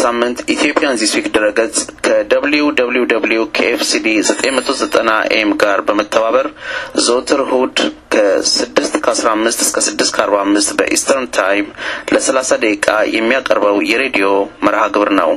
ሳምንት ኢትዮጵያን ዚስ ዊክ ድረገጽ ከደብሊው ደብሊው ደብሊው ከኤፍሲዲ 990 ኤም ጋር በመተባበር ዘወትር እሁድ ከ6 ከ15 እስከ 6 ከ45 በኢስተርን ታይም ለ30 ደቂቃ የሚያቀርበው የሬዲዮ መርሃ ግብር ነው።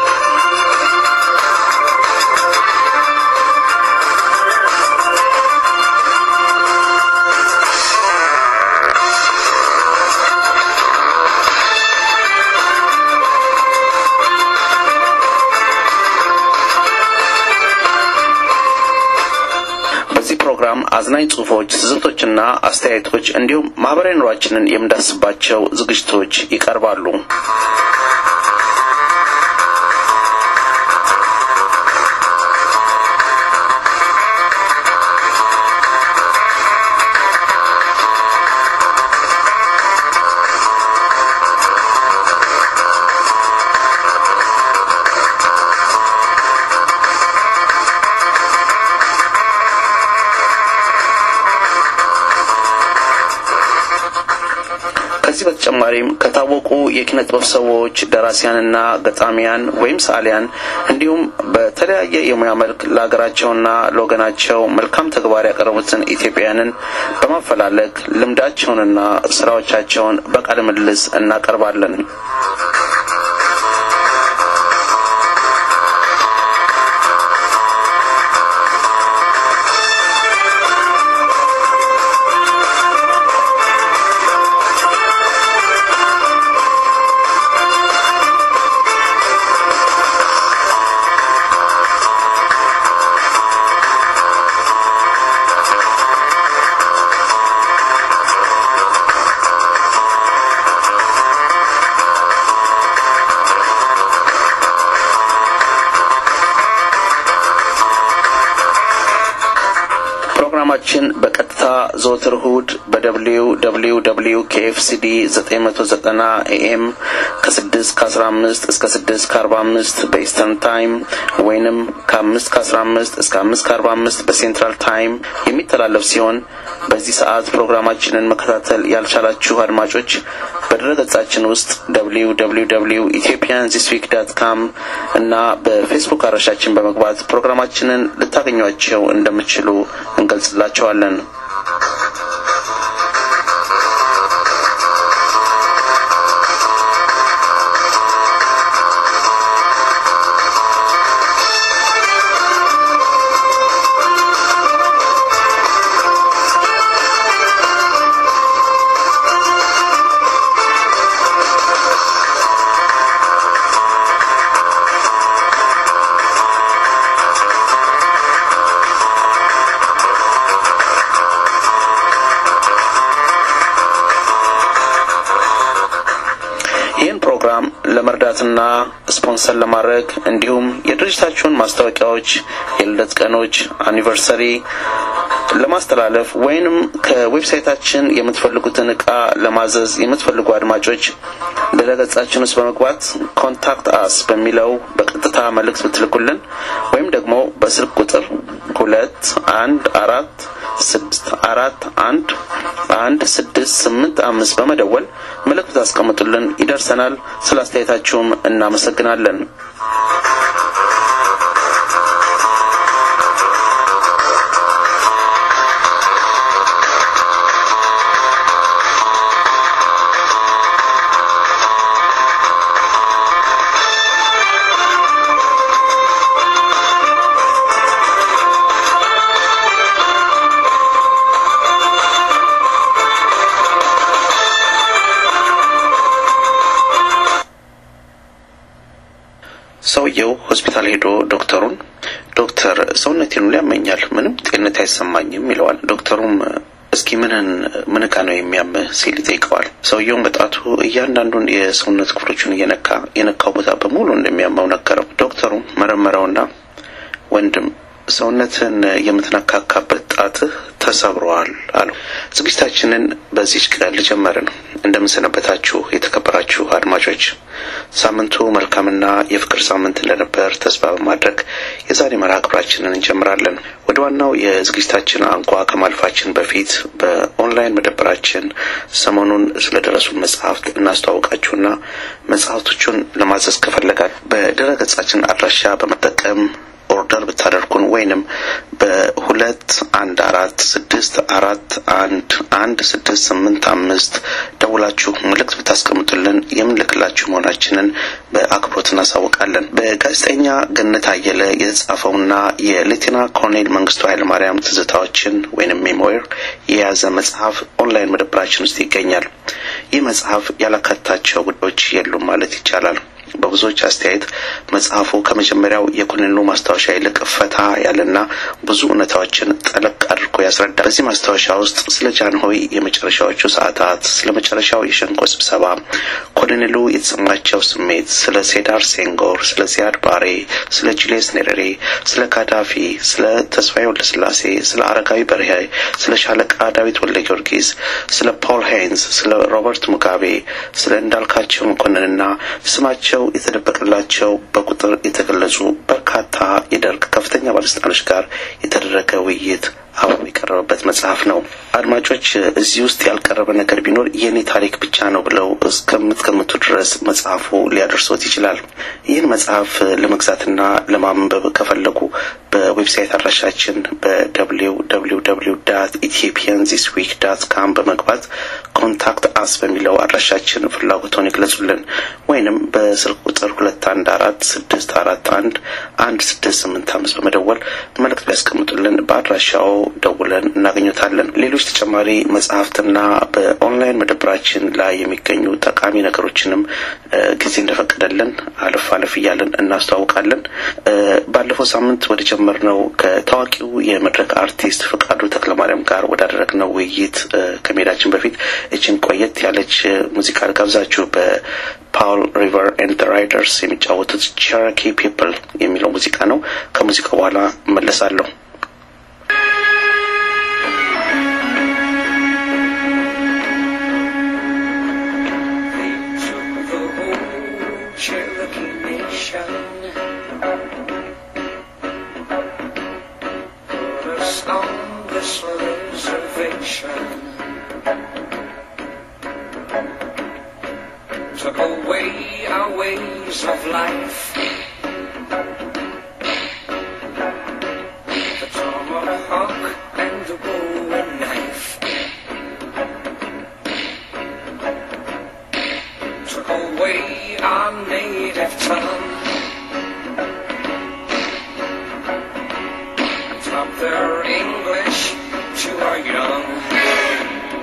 በዚህ ፕሮግራም አዝናኝ ጽሁፎች፣ ትዝብቶችና አስተያየቶች እንዲሁም ማህበራዊ ኑሯችንን የምንዳስባቸው ዝግጅቶች ይቀርባሉ። ከዚህ በተጨማሪም ከታወቁ የኪነ ጥበብ ሰዎች ደራሲያንና ገጣሚያን ወይም ሰዓሊያን እንዲሁም በተለያየ የሙያ መልክ ለሀገራቸውና ለወገናቸው መልካም ተግባር ያቀረቡትን ኢትዮጵያውያንን በማፈላለግ ልምዳቸውንና ስራዎቻቸውን በቃለ ምልልስ እናቀርባለን። ፕሮግራማችን በቀጥታ ዘወትር እሁድ በደብሊው ደብሊው ደብሊው ከኤፍሲዲ 990 ኤኤም ከ6 ከ15 እስከ 6 ከ45 በኢስተርን ታይም ወይንም ከ5 ከ15 እስከ 5 ከ45 በሴንትራል ታይም የሚተላለፍ ሲሆን በዚህ ሰዓት ፕሮግራማችንን መከታተል ያልቻላችሁ አድማጮች በድረገጻችን ውስጥ ደብሊው ደብሊው ደብሊው ኢትዮጵያን ዚስ ዊክ ዳት ካም እና በፌስቡክ አድራሻችን በመግባት ፕሮግራማችንን ልታገኟቸው እንደምትችሉ እንገልጽላቸዋለን። ይህን ፕሮግራም ለመርዳትና ስፖንሰር ለማድረግ እንዲሁም የድርጅታችሁን ማስታወቂያዎች፣ የልደት ቀኖች፣ አኒቨርሰሪ ለማስተላለፍ ወይንም ከዌብሳይታችን የምትፈልጉትን እቃ ለማዘዝ የምትፈልጉ አድማጮች ድረገጻችን ውስጥ በመግባት ኮንታክት አስ በሚለው በቀጥታ መልእክት ብትልኩልን ወይም ደግሞ በስልክ ቁጥር ሁለት አንድ አራት ስድስት አራት አንድ አንድ ስድስት ስምንት አምስት በመደወል መልእክት ታስቀምጡልን ይደርሰናል። ስለ አስተያየታችሁም እናመሰግናለን። ሰውየው ሆስፒታል ሄዶ ዶክተሩን ዶክተር ሰውነቴን ሁሉ ያመኛል፣ ምንም ጤንነት አይሰማኝም ይለዋል። ዶክተሩም እስኪ ምንን ምን እቃ ነው የሚያምህ ሲል ይጠይቀዋል። ሰውየውም በጣቱ እያንዳንዱን የሰውነት ክፍሎቹን እየነካ የነካው ቦታ በሙሉ እንደሚያመው ነገረው። ዶክተሩም መረመረውና ወንድም ሰውነትን የምትነካካበት ጣትህ ተሰብረዋል አሉ። ዝግጅታችንን በዚች ቀን ልጀመርን። እንደምንሰነበታችሁ የተከበራችሁ አድማጮች፣ ሳምንቱ መልካምና የፍቅር ሳምንት እንደነበር ተስፋ በማድረግ የዛሬ መርሃ ግብራችንን እንጀምራለን። ወደ ዋናው የዝግጅታችን አንኳ ከማልፋችን በፊት በኦንላይን መደብራችን ሰሞኑን ስለደረሱን መጽሐፍት እናስተዋውቃችሁና መጽሐፍቶቹን ለማዘዝ ከፈለጋል በድረ ገጻችን አድራሻ በመጠቀም ኦርደር ብታደርጉን ወይንም በሁለት አንድ አራት ስድስት አራት አንድ አንድ ስድስት ስምንት አምስት ደውላችሁ መልእክት ብታስቀምጡልን የምንልክላችሁ መሆናችንን በአክብሮት እናሳውቃለን። በጋዜጠኛ ገነት አየለ የተጻፈውና የሌቴና ኮሎኔል መንግስቱ ኃይለማርያም ትዝታዎችን ወይንም ሜሞይር የያዘ መጽሐፍ ኦንላይን መደብራችን ውስጥ ይገኛል። ይህ መጽሐፍ ያላካታቸው ጉዳዮች የሉም ማለት ይቻላል። በብዙዎች አስተያየት መጽሐፉ ከመጀመሪያው የኮሎኔሉ ማስታወሻ ይልቅ ፈታ ያለና ብዙ እውነታዎችን ጠለቅ አድርጎ ያስረዳል። በዚህ ማስታወሻ ውስጥ ስለ ጃንሆይ የመጨረሻዎቹ ሰዓታት፣ ስለ መጨረሻው የሸንኮ ስብሰባ፣ ኮሎኔሉ የተሰማቸው ስሜት፣ ስለ ሴዳር ሴንጎር፣ ስለ ዚያድ ባሬ፣ ስለ ጁልየስ ኔሬሬ፣ ስለ ጋዳፊ፣ ስለ ተስፋዬ ወልደስላሴ፣ ስለ አረጋዊ በርሄ፣ ስለ ሻለቃ ዳዊት ወልደ ጊዮርጊስ፣ ስለ ፖል ሄይንዝ፣ ስለ ሮበርት ሙጋቤ፣ ስለ እንዳልካቸው መኮንንና ስማቸው የተደበቀላቸው በቁጥር የተገለጹ በርካታ የደርግ ከፍተኛ ባለስልጣኖች ጋር የተደረገ ውይይት አብሮ የቀረበበት መጽሐፍ ነው። አድማጮች እዚህ ውስጥ ያልቀረበ ነገር ቢኖር የእኔ ታሪክ ብቻ ነው ብለው እስከምትገምቱ ድረስ መጽሐፉ ሊያደርሶት ይችላል። ይህን መጽሐፍ ለመግዛትና ለማንበብ ከፈለጉ በዌብሳይት አድራሻችን በደብሊው ደብሊው ደብሊው ዳት ኢትዮጵያን ዚስ ዊክ ዳት ካም በመግባት ኮንታክት አስ በሚለው አድራሻችን ፍላጎቶን ይግለጹልን ወይንም በስልክ ቁጥር ሁለት አንድ አራት ስድስት አራት አንድ አንድ ስድስት ስምንት አምስት በመደወል መልእክት ቢያስቀምጡልን በአድራሻው ደውለን እናገኙታለን። ሌሎች ተጨማሪ መጽሐፍትና በኦንላይን መደብራችን ላይ የሚገኙ ጠቃሚ ነገሮችንም ጊዜ እንደፈቀደልን አለፍ አለፍ እያለን እናስተዋውቃለን። ባለፈው ሳምንት ወደ ጀመርነው ከታዋቂው የመድረክ አርቲስት ፍቃዱ ተክለማርያም ጋር ወዳደረግነው ውይይት ከመሄዳችን በፊት እችን ቆየት ያለች ሙዚቃ ልጋብዛችሁ። በፓውል ሪቨር ኤንድ ራይደርስ የሚጫወቱት ቸረኪ ፒፕል የሚለው ሙዚቃ ነው። ከሙዚቃው በኋላ እመለሳለሁ። on this reservation took away our ways of life. The tomahawk and the bowie knife took away our native tongue. Taught their English to our young.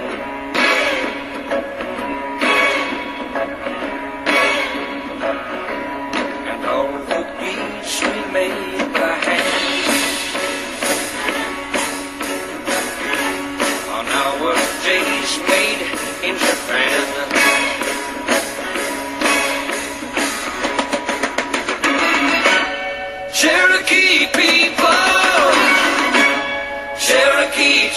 And all the beats we made by hand are nowadays made in Japan. Cherokee people, Cherokee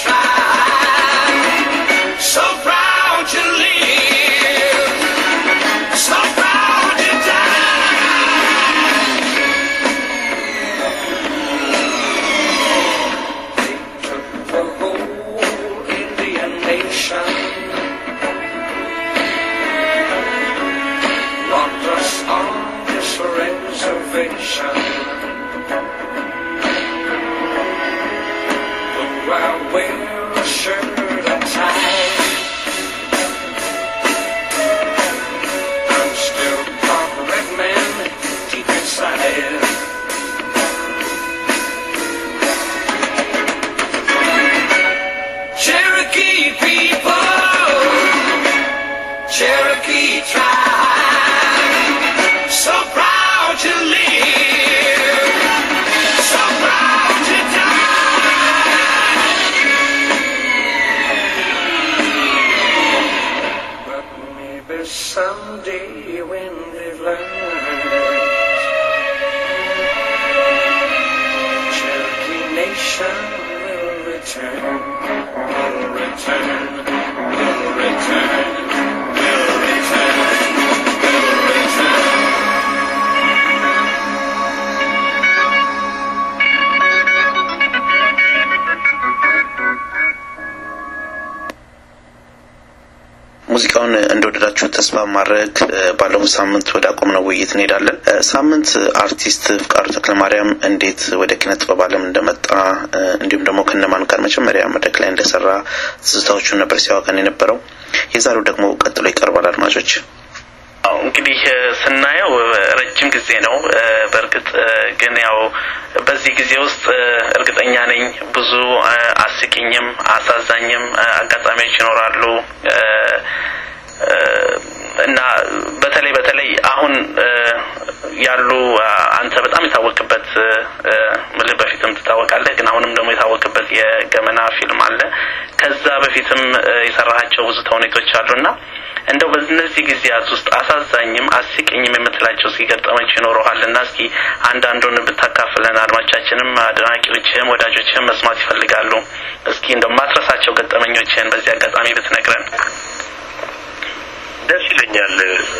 tribe, so proud to live, so proud to die. They took the whole Indian nation, locked us on this reservation. But while wear a shirt and tie, I'm still part red man deep inside. Cherokee people, Cherokee tribe, so proud to live, so proud to die. But maybe someday when they've learned እንዳገኛችሁ ተስፋ ማድረግ ባለፈው ሳምንት ወደ አቆምነው ውይይት እንሄዳለን። ሳምንት አርቲስት ፍቃዱ ተክለማርያም እንዴት ወደ ኪነ ጥበብ ዓለም እንደመጣ እንዲሁም ደግሞ ከነማን ጋር መጀመሪያ መድረክ ላይ እንደሰራ ትዝታዎቹን ነበር ሲያወቀን የነበረው። የዛሬው ደግሞ ቀጥሎ ይቀርባል። አድማጮች አዎ እንግዲህ ስናየው ረጅም ጊዜ ነው። በእርግጥ ግን ያው በዚህ ጊዜ ውስጥ እርግጠኛ ነኝ ብዙ አስቂኝም አሳዛኝም አጋጣሚዎች ይኖራሉ እና በተለይ በተለይ አሁን ያሉ አንተ በጣም የታወቅበት ምልህ በፊትም ትታወቃለህ፣ ግን አሁንም ደግሞ የታወቅበት የገመና ፊልም አለ። ከዛ በፊትም የሰራሃቸው ብዙ ተውኔቶች አሉና እንደው በእነዚህ ጊዜያት ውስጥ አሳዛኝም አስቂኝም የምትላቸው እስኪ ገጠመች ይኖረሃል እና እስኪ አንዳንዱን ብታካፍለን አድማቻችንም አድናቂዎችህም ወዳጆችህም መስማት ይፈልጋሉ። እስኪ እንደው ማትረሳቸው ገጠመኞችህን በዚህ አጋጣሚ ብትነግረን ደስ ይለኛል።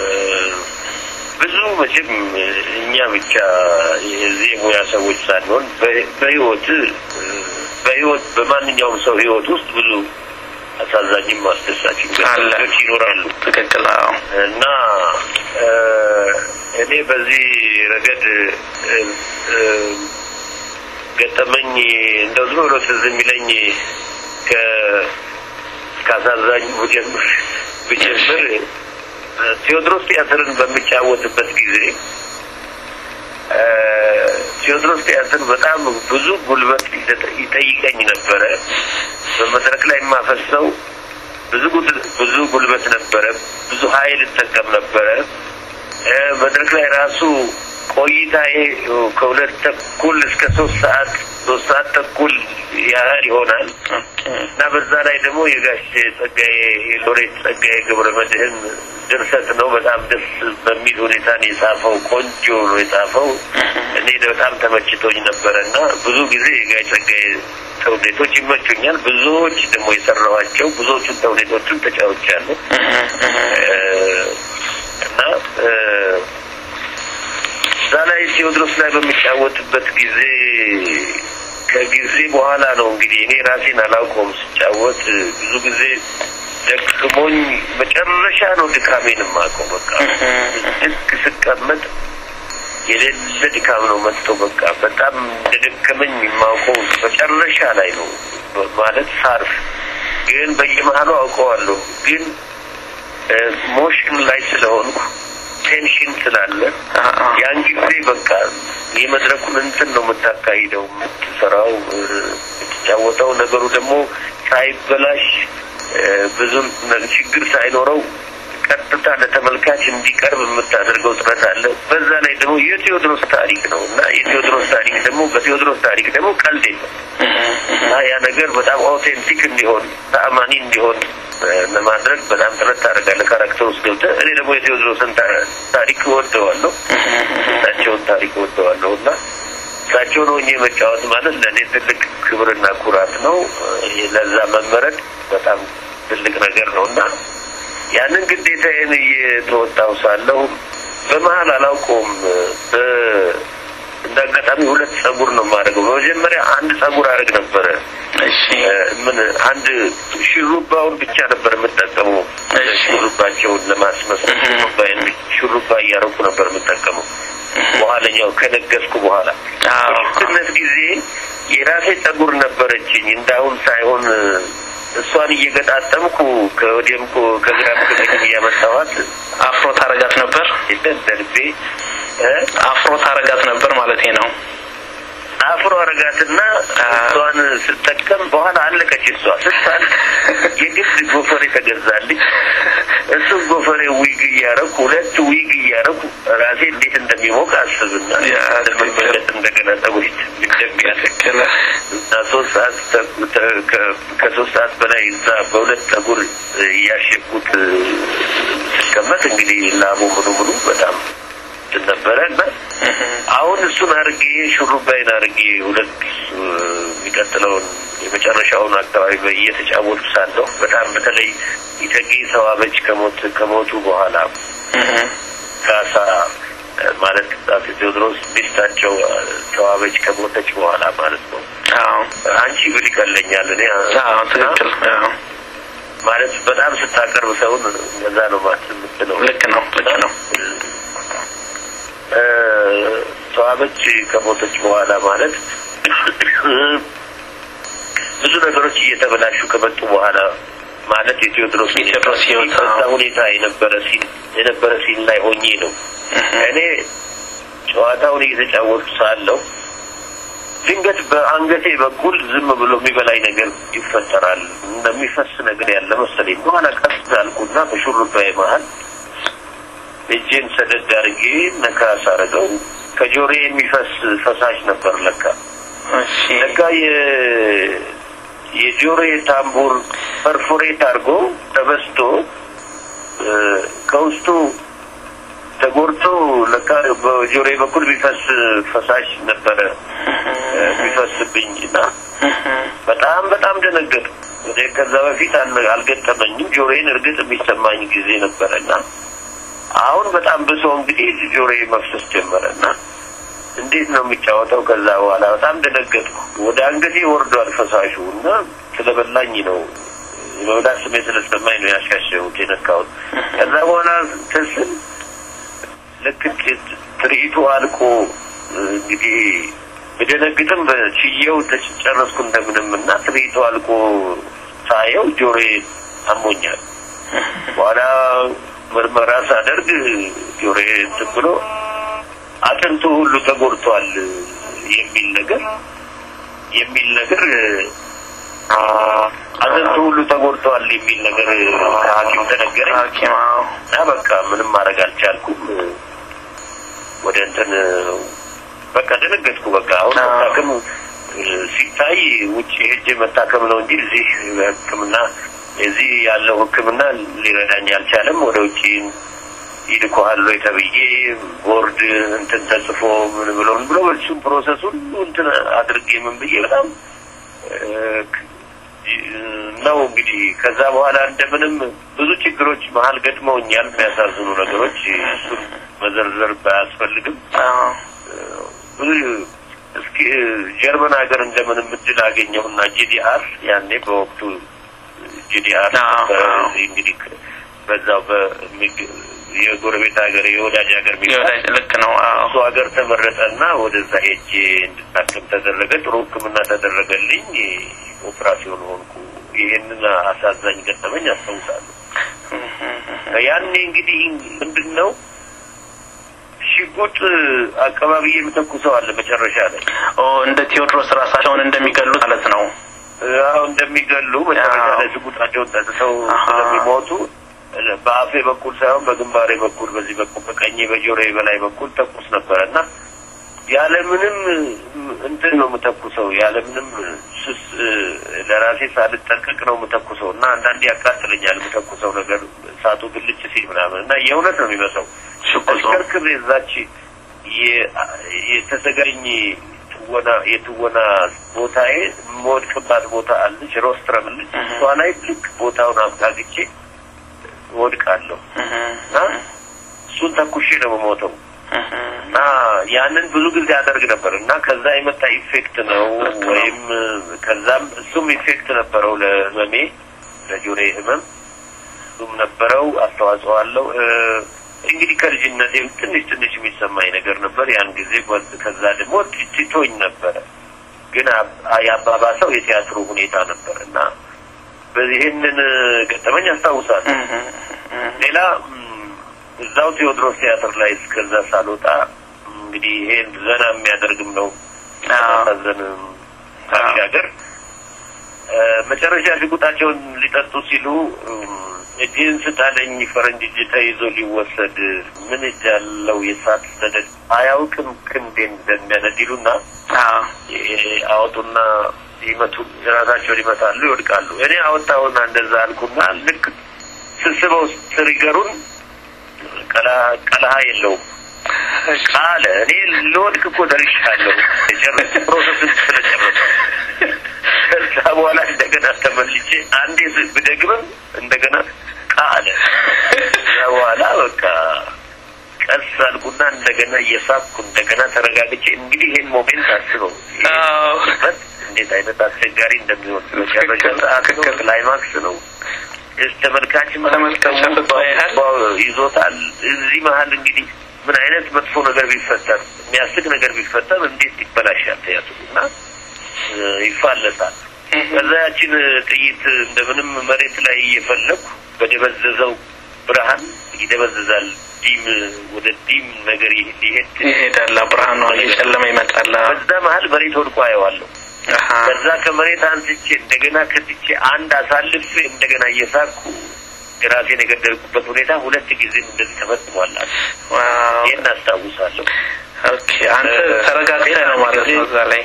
ብዙ መቼም እኛ ብቻ የዚህ የሙያ ሰዎች ሳንሆን በህይወት በህይወት በማንኛውም ሰው ህይወት ውስጥ ብዙ አሳዛኝም አስደሳችም ገጠመኞች ይኖራሉ። ትክክል። አዎ። እና እኔ በዚህ ረገድ ገጠመኝ እንደው ዝም ብሎ ትዝ የሚለኝ ከ ከአሳዛኙ ብጀምር ብጀምር ቴዎድሮስ ቲያትርን በሚጫወትበት ጊዜ ቴዎድሮስ ቲያትር በጣም ብዙ ጉልበት ይጠይቀኝ ነበረ። በመድረክ ላይ የማፈሰው ብዙ ብዙ ጉልበት ነበረ። ብዙ ኃይል እጠቀም ነበረ። መድረክ ላይ ራሱ ቆይታዬ ከሁለት ተኩል እስከ ሶስት ሰዓት ሶስት ሰዓት ተኩል ያህል ይሆናል እና በዛ ላይ ደግሞ የጋሽ ጸጋዬ የሎሬት ጸጋዬ ገብረ መድህን ድርሰት ነው። በጣም ደስ በሚል ሁኔታ ነው የጻፈው። ቆንጆ ነው የጻፈው። እኔ በጣም ተመችቶኝ ነበረ እና ብዙ ጊዜ የጋሽ ጸጋዬ ተውኔቶች ይመቹኛል። ብዙዎች ደግሞ የሰራኋቸው ብዙዎቹን ተውኔቶቹን ተጫውቻለሁ እና እዛ ላይ ቴዎድሮስ ላይ በሚጫወትበት ጊዜ ከጊዜ በኋላ ነው እንግዲህ እኔ ራሴን አላውቀውም ስጫወት ብዙ ጊዜ ደክሞኝ መጨረሻ ነው ድካሜን የማውቀው። በቃ ልክ ስቀመጥ የሌለ ድካም ነው መጥቶ በቃ በጣም እንደደከመኝ የማውቀው መጨረሻ ላይ ነው ማለት ሳርፍ። ግን በየመሀሉ አውቀዋለሁ። ግን ሞሽን ላይ ስለሆንኩ ቴንሽን ስላለ ያን ጊዜ በቃ የመድረኩን እንትን ነው የምታካሂደው የምትሰራው የምትጫወተው ነገሩ ደግሞ ሳይበላሽ ብዙም ችግር ሳይኖረው ቀጥታ ለተመልካች እንዲቀርብ የምታደርገው ጥረት አለ። በዛ ላይ ደግሞ የቴዎድሮስ ታሪክ ነው እና የቴዎድሮስ ታሪክ ደግሞ በቴዎድሮስ ታሪክ ደግሞ ቀልድ የለም እና ያ ነገር በጣም አውቴንቲክ እንዲሆን ተአማኒ እንዲሆን ለማድረግ በጣም ጥረት ታደርጋለህ። ካራክተር ውስጥ ገብተህ እኔ ደግሞ የቴዎድሮስን ታሪክ እወደዋለሁ፣ እሳቸውን ታሪክ እወደዋለሁ እና እሳቸውን ሆኜ መጫወት ማለት ለእኔ ትልቅ ክብርና ኩራት ነው። ለዛ መመረጥ በጣም ትልቅ ነገር ነው እና ያንን ግዴታዬን እየተወጣው ሳለሁ በመሀል አላውቀውም እንደ አጋጣሚ ሁለት ጸጉር ነው የማደርገው። በመጀመሪያ አንድ ጸጉር አደርግ ነበረ። ምን አንድ ሹሩባውን ብቻ ነበር የምጠቀመው። ሹሩባቸውን ለማስመሰል ሹሩባዬን ሹሩባ እያደረኩ ነበር የምጠቀመው። በኋለኛው ከነገስኩ በኋላ በልጅነት ጊዜ የራሴ ጸጉር ነበረችኝ እንዳሁን ሳይሆን እሷን እየገጣጠምኩ ከወዲያም ከግራም ከቀኝ እያመጣኋት አፍሮ ታረጋት ነበር። ደልቤ አፍሮ ታረጋት ነበር ማለት ነው። አፍሮ አረጋትና እሷን ስጠቀም በኋላ አለቀች። እሷ ስታል የግድ ጎፈሬ ተገዛልኝ። እሱ ጎፈሬ ዊግ እያረኩ ሁለት ዊግ እያረኩ ራሴ እንዴት እንደሚሞቅ አስብና ለመመለጥ እንደገና ጸጉር እንደሚያስክለ እና ሶስት ሰዓት ከሶስት ሰዓት በላይ እዛ በሁለት ጸጉር እያሸኩት ስቀመጥ እንግዲህ ላቡ ምኑ ምኑ በጣም ነበረ እና አሁን እሱን አርጌ ሹሩባይን አርጌ ሁለት የሚቀጥለውን የመጨረሻውን አካባቢ እየተጫወቱ ሳለሁ በጣም በተለይ ኢተጌ ተዋበች ከሞት ከሞቱ በኋላ ካሳ ማለት አፄ ቴዎድሮስ ሚስታቸው ተዋበች ከሞተች በኋላ ማለት ነው። አንቺ ብል ይቀለኛል እኔ ትክክል ማለት በጣም ስታቀርብ ሰውን እንደዛ ነው ማለት የምትለው። ልክ ነው ልክ ነው እ፣ ተዋበች ከሞተች በኋላ ማለት ብዙ ነገሮች እየተበላሹ ከመጡ በኋላ ማለት የቴዎድሮስ የቴዎድሮስ ሕይወት፣ በዛ አዎ። ሁኔታ የነበረ ሲን የነበረ ሲን ላይ ሆኜ ነው እኔ ጨዋታውን እየተጫወቱ ሳለሁ ድንገት በአንገቴ በኩል ዝም ብሎ የሚበላኝ ነገር ይፈጠራል። እንደሚፈስ ነገር ያለ መሰለኝ። በኋላ ቀስ አልኩና በሹሩባዬ መሀል እጄን ሰደድ አድርጌ ነካ ሳረገው ከጆሬ የሚፈስ ፈሳሽ ነበር ለካ እሺ ለካ የ- የጆሬ ታምቡር ፐርፎሬት አድርጎ ተበስቶ እ፣ ከውስጡ ተጎድቶ ለካ በጆሬ በኩል ቢፈስ ፈሳሽ ነበረ እ፣ ቢፈስብኝ እና በጣም በጣም ደነገጥ ወደ ከዛ በፊት አል- አልገጠመኝም። ጆሮዬን እርግጥ የሚሰማኝ ጊዜ ነበረና አሁን በጣም ብሶ እንግዲህ ጆሮዬ መፍሰስ ጀመረና እንዴት ነው የሚጫወተው? ከዛ በኋላ በጣም ደነገጥኩ። ወደ አንገቴ ወርዷል ፈሳሹ እና ስለበላኝ ነው የመብላት ስሜት ስለሰማኝ ነው ያሻሸሁት የነካሁት። ከዛ በኋላ ትስል ልክ ት- ትርኢቱ አልቆ እንግዲህ ብደነግጥም በችየው ተጨረስኩ እንደምንም እና ትርኢቱ አልቆ ሳየው ጆሮዬ አሞኛል። በኋላ ምርመራ ሳደርግ ጆሮዬ እንትን ብሎ አጥንቱ ሁሉ ተጎድቷል የሚል ነገር የሚል ነገር አጥንቱ ሁሉ ተጎድቷል የሚል ነገር ከሐኪም ተነገረኝ ሐኪም አዎ እና በቃ ምንም ማድረግ አልቻልኩም። ወደ እንትን በቃ ደነገጥኩ። በቃ አሁን አዎ። መታከም እ፣ ሲታይ ውጭ ሄጄ መታከም ነው እንጂ እዚህ ሕክምና እዚህ ያለው ሕክምና ሊረዳኝ አልቻለም። ወደ ውጭ ይልኮሃል ወይ ተብዬ ቦርድ እንትን ተጽፎ ምን ብሎ ምን ብሎ እሱም ፕሮሰስ ሁሉ እንትን አድርጌ ምን ብዬ በጣም እ፣ ነው እንግዲህ ከዛ በኋላ እንደምንም ብዙ ችግሮች መሀል ገጥመውኛል። የሚያሳዝኑ ነገሮች እሱን መዘርዘር ባያስፈልግም አዎ ብዙ እስኪ ጀርመን ሀገር እንደምንም እድል አገኘሁና ጂዲአር ያኔ በወቅቱ ጂዲአር አዎ፣ አዎ። እንግዲህ በዛው በሚግ- የጎረቤት ሀገር የወዳጅ ሀገር የሚባል የወዳጅ ልክ ነው አዎ እሱ ሀገር ተመረጠና ወደዛ ሄጄ እንድታከም ተደረገ። ጥሩ ሕክምና ተደረገልኝ። ኦፕራሲዮን ሆንኩ። ይሄንን አሳዛኝ ገጠመኝ አስታውሳለሁ። ያኔ እንግዲህ ምንድን ነው ሽጉጥ አካባቢ የምተኩሰው አለ መጨረሻ ላይ ኦ እንደ ቴዎድሮስ ራሳቸውን እንደሚገሉት ማለት ነው አሁ እንደሚገሉ መጨረሻ አዎ። ላይ ሽጉጣቸውን ጠጥተው አሃ። ስለሚሞቱ በአፌ በኩል ሳይሆን በግንባሬ በኩል በዚህ በኩል በቀኝ በጆሮዬ በላይ በኩል ተኩስ ነበረ እና ያለምንም እንትን ነው የምተኩሰው ያለምንም ስስ ለራሴ ሳልጠቀቅ ነው የምተኩሰው እና አንዳንዴ ያቃጥለኛል የምተኩሰው ነገር እሳቱ ብልጭ ሲል ምናምን እና የእውነት ነው የሚመስለው ሽጉጡ አሽከርክር የዛች የ- የተዘጋኝ ትወና የትወና ቦታዬ የምወድቅባት ቦታ አለች ሮስትረም ልጅ እሷ ላይ ልክ ቦታውን አቅጣግቼ ወድቃለሁ እና እሱን ተኩሼ ነው የምሞተው እና ያንን ብዙ ጊዜ አደርግ ነበር እና ከዛ የመጣ ኢፌክት ነው ወይም ከዛም እሱም ኢፌክት ነበረው ለህመሜ ለጆሬ ህመም እሱም ነበረው አስተዋጽኦ አለው እ፣ እንግዲህ ከልጅነቴም ትንሽ ትንሽ የሚሰማኝ ነገር ነበር ያን ጊዜ ወጥ- ከዛ ደግሞ ትቶኝ ነበረ ግን አብ- የአባባሰው የቲያትሩ ሁኔታ ነበር እና በዚህንን ገጠመኝ አስታውሳለሁ ሌላ ም፣ እዛው ቴዎድሮስ ቲያትር ላይ እስከዛ ሳልወጣ እንግዲህ ይሄን ዘና የሚያደርግም ነው አዎ። ማሳዘን ባሻገር እ፣ መጨረሻ ሽጉጣቸውን ሊጠጡ ሲሉ እም፣ እጅህን ስጣለኝ ፈረንጅ እጅ ተይዞ ሊወሰድ ምን እጅ ያለው የሳት ሰደድ አያውቅም ክንዴን እንደሚያነድ ይሉና አዎ ይ- አወጡና ይመቱ ራሳቸውን ይመታሉ፣ ይወድቃሉ። እኔ አወጣውና እንደዛ አልኩና ልክ ስስበው ትሪገሩን ቀላ- ቀለሃ የለውም ቃለ እኔ ልወድቅ እኮ ደርሻለሁ። የጨረስ ፕሮሰስ ስለጨረሰ ከዛ በኋላ እንደገና ተመልቼ አንዴ ስ- ብደግምም እንደገና ቃለ ከዛ በኋላ በቃ ቀስ አልኩና እንደገና እየሳብኩ እንደገና ተረጋግቼ እንግዲህ ይሄን ሞሜንት አስበው አዎ በት እንዴት አይነት አስቸጋሪ እንደሚሆን መጨረሻ ሰዓት ነው፣ ክላይማክስ ነው። ተመልካችም ተመልካች አፍጦ ያያል። ይዞታል። እዚህ መሀል እንግዲህ ምን አይነት መጥፎ ነገር ቢፈጠር የሚያስቅ ነገር ቢፈጠር እንዴት ይበላሻል ቲያትሩ እና እ፣ ይፋለሳል። ከዛ ያችን ጥይት እንደምንም መሬት ላይ እየፈለኩ በደበዘዘው ብርሃን ይደበዝዛል። ዲም ወደ ዲም ነገር ይሄ- ሊሄድ ይሄዳል። ብርሃኑ እየጨለመ ይመጣል። በዛ መሀል መሬት ወድቆ አየዋለሁ። አሀ። ከዛ ከመሬት አንስቼ እንደገና ከትቼ አንድ አሳልፌ እንደገና እየሳኩ ራሴን የገደልኩበት ሁኔታ ሁለት ጊዜም እንደዚህ ተፈጽሟል። ዋው። ይህን አስታውሳለሁ። ኦኬ አንተ ተረጋግተህ ነው ማለት ነው እዛ ላይ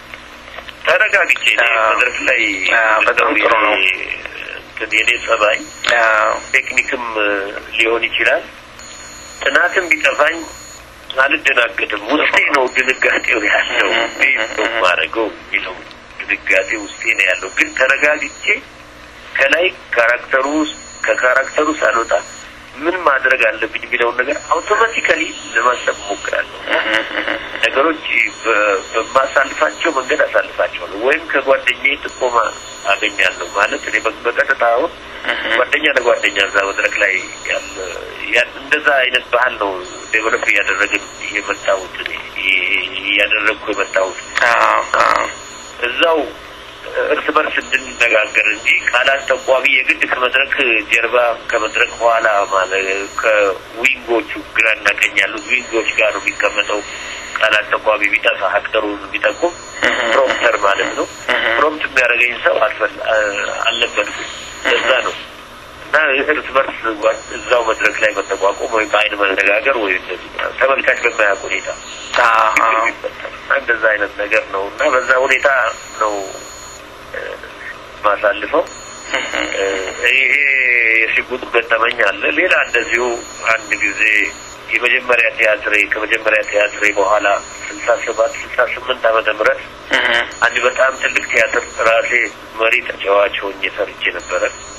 ተረጋግቼ እኔ አዎ። መድረክ ላይ አዎ፣ በጣም ጥሩ ነው። እንትን የኔ ጸባይ አዎ። ቴክኒክም እ፣ ሊሆን ይችላል ጥናትም ቢጠፋኝ አልደናገጥም። ውስጤ ነው ድንጋጤው ያለው እንዴት ነው የማደርገው የሚለው ድንጋጤ ውስጤ ነው ያለው። ግን ተረጋግቼ ከላይ ካራክተሩ ውስጥ ከካራክተሩ ሳልወጣ ምን ማድረግ አለብኝ የሚለውን ነገር አውቶማቲካሊ ለማሰብ እሞክራለሁ። ነገሮች በ- በማሳልፋቸው መንገድ አሳልፋቸዋለሁ ወይም ከጓደኛዬ ጥቆማ አገኛለሁ። ማለት እኔ በ- በቀጥታ አሁን ጓደኛ ለጓደኛ እዛ መድረክ ላይ ያለ ያ- እንደዛ አይነት ባህል ነው ዴቨሎፕ እያደረግን የመጣሁት እኔ ይ- እያደረግኩ የመጣሁት አዎ። አዎ። እዛው እርስ በርስ እንድንነጋገር እንጂ ቃላት ተቋሚ የግድ ከመድረክ ጀርባ ከመድረክ ኋላ ማለት ከዊንጎቹ ግራና ቀኝ ያሉት ዊንጎች ጋር ነው የሚቀመጠው። ቃላት ተቋሚ ቢጠፋ አክተሩን ቢጠቁም ፕሮምፕተር ማለት ነው። ፕሮምፕት የሚያደርገኝ ሰው አልፈል- አልነበርኩም። ለዛ ነው እና እርስ በርስ ጓ- እዛው መድረክ ላይ መጠቋቆም ወይ በአይን መነጋገር ወይ እንደዚህ ተመልካች በማያውቅ ሁኔታ አዎ። አዎ። እንደዛ አይነት ነገር ነው እና በዛ ሁኔታ ነው እ፣ ማሳልፈው። እ፣ ይሄ የሽጉጥ ገጠመኝ አለ። ሌላ እንደዚሁ አንድ ጊዜ የመጀመሪያ ቲያትሬ ከመጀመሪያ ቲያትሬ በኋላ ስልሳ ሰባት ስልሳ ስምንት ዓመተ ምህረት አንድ በጣም ትልቅ ቲያትር ራሴ መሪ ተጫዋች ሆኜ ሰርቼ ነበረ።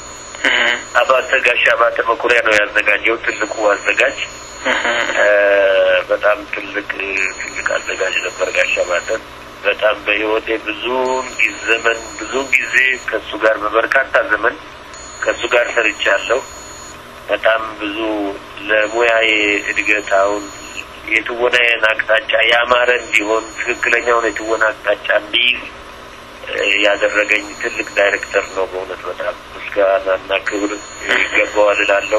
አባተ ጋሽ አባተ መኩሪያ ነው ያዘጋጀው ትልቁ አዘጋጅ እ፣ በጣም ትልቅ ትልቅ አዘጋጅ ነበር ጋሽ አባተ። በጣም በህይወቴ ብዙውን ጊዜ ዘመን ብዙውን ጊዜ ከእሱ ጋር በበርካታ ዘመን ከእሱ ጋር ሰርቻለሁ። በጣም ብዙ ለሙያዬ እድገት አሁን የትወናዬን አቅጣጫ ያማረ እንዲሆን ትክክለኛውን የትወና አቅጣጫ እንዲይዝ እ፣ ያደረገኝ ትልቅ ዳይሬክተር ነው። በእውነት በጣም ምስጋናና ክብር ይገባዋል እላለሁ።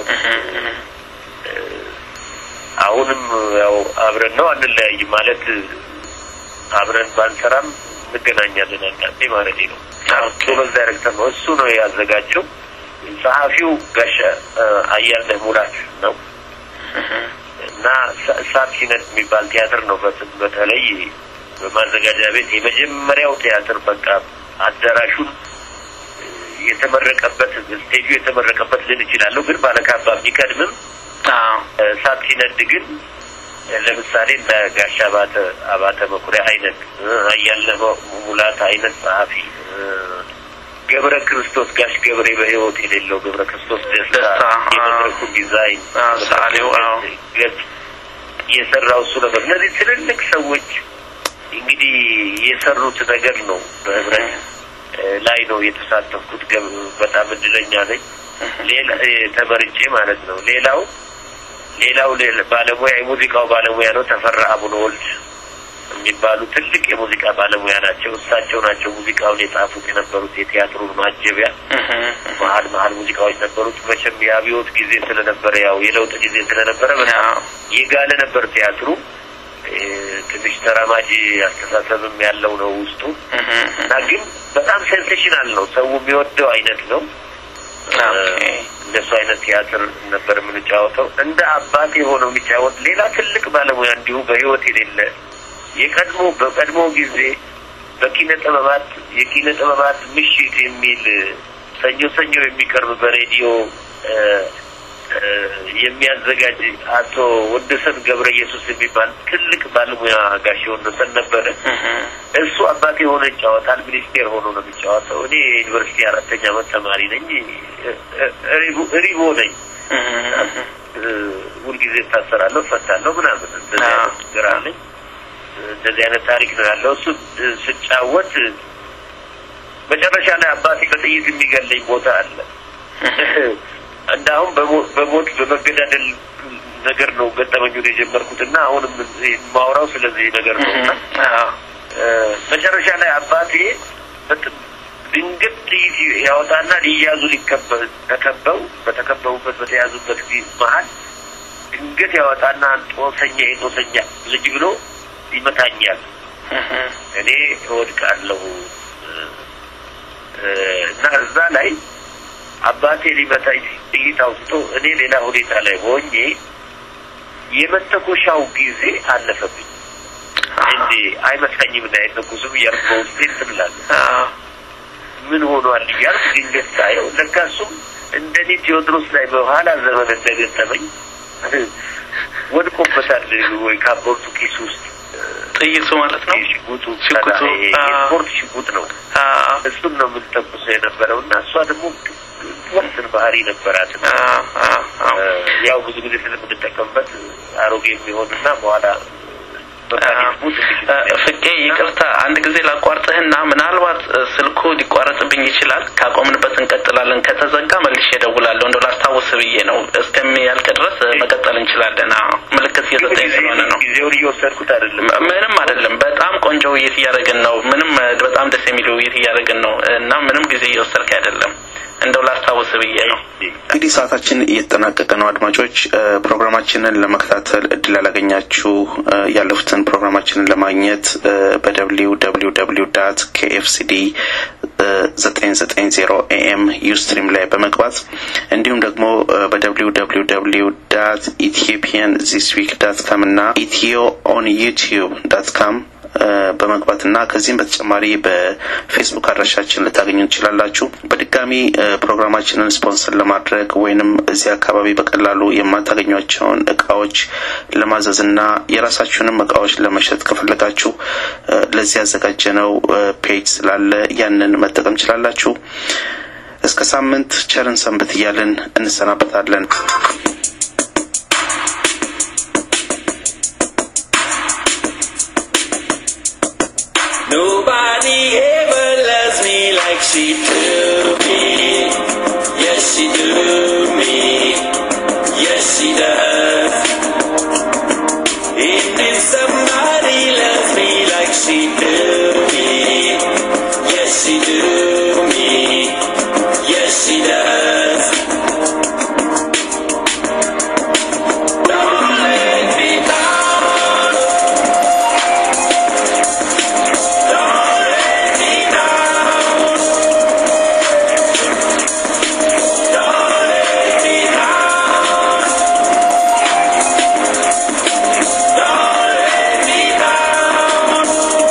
አሁንም ያው አብረን ነው አንለያይም ማለት አብረን ባንሰራም እንገናኛለን አንዳንዴ ማለት ነው። ጎበዝ ዳይሬክተር ነው። እሱ ነው ያዘጋጀው። ጸሐፊው ጋሻ አያልነህ ሙላት ነው እና ሳ- እሳት ሲነድ የሚባል ቲያትር ነው። በት- በተለይ በማዘጋጃ ቤት የመጀመሪያው ቲያትር በቃ አዳራሹን የተመረቀበት ስቴጁ የተመረቀበት ልል እችላለሁ። ግን ባለካባ ቢቀድምም አዎ። እሳት ሲነድ ግን ለምሳሌ እንደ ጋሽ አባተ አባተ መኩሪያ አይነት እ፣ አያልነህ ሙላት አይነት ጸሐፊ እ፣ ገብረ ክርስቶስ ጋሽ ገብሬ በሕይወት የሌለው ገብረ ክርስቶስ ደስታ ደስታ፣ አዎ። የመድረኩ ዲዛይን አዎ፣ ሰዓሊው፣ አዎ። ገጽ የሰራው እሱ ነበር። እነዚህ ትልልቅ ሰዎች እንግዲህ የሰሩት ነገር ነው በህብረት እ፣ ላይ ነው የተሳተፍኩት። ገብ- በጣም እድለኛ ነኝ። ሌላ እ፣ ተመርጬ ማለት ነው። ሌላው ሌላው ሌላ ባለሙያ የሙዚቃው ባለሙያ ነው ተፈራ አቡነ ወልድ የሚባሉ ትልቅ የሙዚቃ ባለሙያ ናቸው። እሳቸው ናቸው ሙዚቃውን የጻፉት የነበሩት የቲያትሩን ማጀቢያ መሀል መሀል ሙዚቃዎች ነበሩት። መቼም የአብዮት ጊዜ ስለነበረ ያው የለውጥ ጊዜ ስለነበረ በጣም አዎ። የጋለ ነበር ቲያትሩ። እ፣ ትንሽ ተራማጅ አስተሳሰብም ያለው ነው ውስጡ እና ግን በጣም ሴንሴሽናል ነው። ሰው የሚወደው አይነት ነው። ኦኬ። እንደሱ አይነት ቲያትር ነበር የምንጫወተው። እንደ አባት የሆነው የሚጫወት ሌላ ትልቅ ባለሙያ እንዲሁ በህይወት የሌለ የቀድሞ በቀድሞ ጊዜ በኪነ ጥበባት የኪነ ጥበባት ምሽት የሚል ሰኞ ሰኞ የሚቀርብ በሬዲዮ እ፣ እ፣ የሚያዘጋጅ አቶ ወንደሰን ገብረ ኢየሱስ የሚባል ትልቅ ባለሙያ ጋሽ ወንደሰን ነበረ። እሱ አባት የሆነ ይጫወታል። ሚኒስቴር ሆኖ ነው የሚጫወተው። እኔ የዩኒቨርሲቲ አራተኛ ዓመት ተማሪ ነኝ። እ- እ- ሪቦ- ሪቦ ነኝ። እ፣ ሁልጊዜ እታሰራለሁ፣ እፈታለሁ ምናምን እንደዚህ አዎ። አይነት ችግር አለኝ። እንደዚህ አይነት ታሪክ ነው ያለው። እሱ እ፣ ስጫወት እ፣ መጨረሻ ላይ አባቴ በጥይት የሚገለኝ ቦታ አለ እና አሁን በሞ- በሞት በመገዳደል ነገር ነው ገጠመኙን የጀመርኩት እና አሁንም ማውራው ስለዚህ ነገር ነው እና አዎ እ፣ መጨረሻ ላይ አባቴ በጥ- ድንገት ጥይት ያወጣና ሊያዙ ሊከበ ተከበው በተከበቡበት በተያዙበት ጊዜ መሀል ድንገት ያወጣና ጦሰኛ የጦሰኛ ልጅ ብሎ ይመታኛል። እህ፣ እኔ እወድቃለሁ እ፣ እ፣ እና እዛ ላይ አባቴ ሊመታኝ ጥይት አውጥቶ እኔ ሌላ ሁኔታ ላይ ሆኜ የመተኮሻው ጊዜ አለፈብኝ። እንዴ አይመታኝም እና አይተኩስም እያልኩ በውስጤ እንትን እላለሁ። አዎ ምን ሆኗል እያልኩ ድንገት ሳየው ለካ እሱም እንደኔ ቴዎድሮስ ላይ በኋላ ዘመን እንደገጠመኝ ወድቆበታል ወይ ካቦርቱ ኪስ ውስጥ ጥይቱ ማለት ነው። ሽጉጡ ሽጉጡ፣ ይሄ አዎ። የስፖርት ሽጉጥ ነው። አዎ እሱን ነው የምንተኩሰው የነበረው እና እሷ ደግሞ ወርትን ባህሪ ነበራት። አዎ አዎ አዎ ያው ብዙ ጊዜ ስለምንጠቀምበት አሮጌ የሚሆንና በኋላ ፍቄ ይቅርታ አንድ ጊዜ ላቋርጥህና ምናልባት እ፣ ስልኩ ሊቋረጥብኝ ይችላል። ካቆምንበት እንቀጥላለን። ከተዘጋ መልሼ እደውላለሁ። እንደው ላስታውስ ብዬ ነው። እስከሚያልቅ ድረስ እ፣ መቀጠል እንችላለን። አዎ ምልክት እየሰጠኝ ስለሆነ ነው። ጊዜውን እየወሰድኩት አይደለም። ም- ምንም አይደለም። በጣም ቆንጆ ውይይት እያደረግን ነው። ምንም እ፣ በጣም ደስ የሚል ውይይት እያደረግን ነው እና ምንም ጊዜ እየወሰድክ አይደለም። እንደው ላስታውስ ብዬ ነው። እንግዲህ ሰዓታችን እየተጠናቀቀ ነው። አድማጮች እ፣ ፕሮግራማችንን ለመከታተል እድል ያላገኛችሁ እ፣ ያለፉትን ፕሮግራማችንን ለማግኘት በደብሊው ደብሊው ደብሊው ዳት ኬኤፍሲዲ ዘጠኝ ዘጠኝ ዜሮ ኤኤም ዩስትሪም ላይ በመግባት እንዲሁም ደግሞ በደብሊው ደብሊው ደብሊው ዳት ኢትዮጵያን ዚስ ዊክ ዳት ካም እና ኢትዮ ኦን ዩቲዩብ ዳት ካም በመግባት እና ከዚህም በተጨማሪ በፌስቡክ አድራሻችን ልታገኙ ትችላላችሁ። በድጋሚ እ፣ ፕሮግራማችንን ስፖንሰር ለማድረግ ወይንም እዚህ አካባቢ በቀላሉ የማታገኟቸውን እቃዎች ለማዘዝ እና የራሳችሁንም እቃዎች ለመሸጥ ከፈለጋችሁ እ፣ ለዚህ ያዘጋጀነው እ፣ ፔጅ ስላለ ያንን መጠቀም ችላላችሁ። እስከ ሳምንት ቸርን ሰንብት እያልን እንሰናበታለን። Nobody ever loves me like she do me. Yes, she do me. Yes, she does. If somebody loves me like she do me. Yes, she do me. Yes, she does. Don't let me down. Don't let me down. Don't let me down. Don't let me down.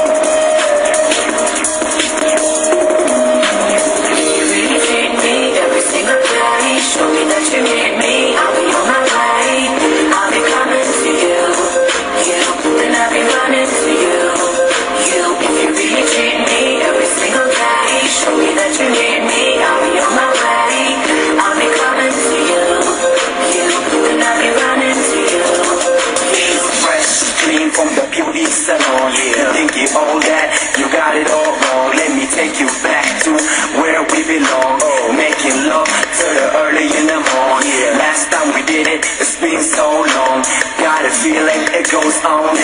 You treat me every single day. Show me that you need me. I'll be on my way. I'll be coming to you. You, then I'll be running to you. You, if you really treat me every single day. Show me that you need me. I'll be on my way. I'll be coming to you. You, then I'll be running to you. fresh, clean from the beauty salon. Yeah. You think you own that? You got it all wrong. Let me take you back to where we belong. Making love till the early in the morning. Last time we did it, it's been so long. Got a feeling it goes on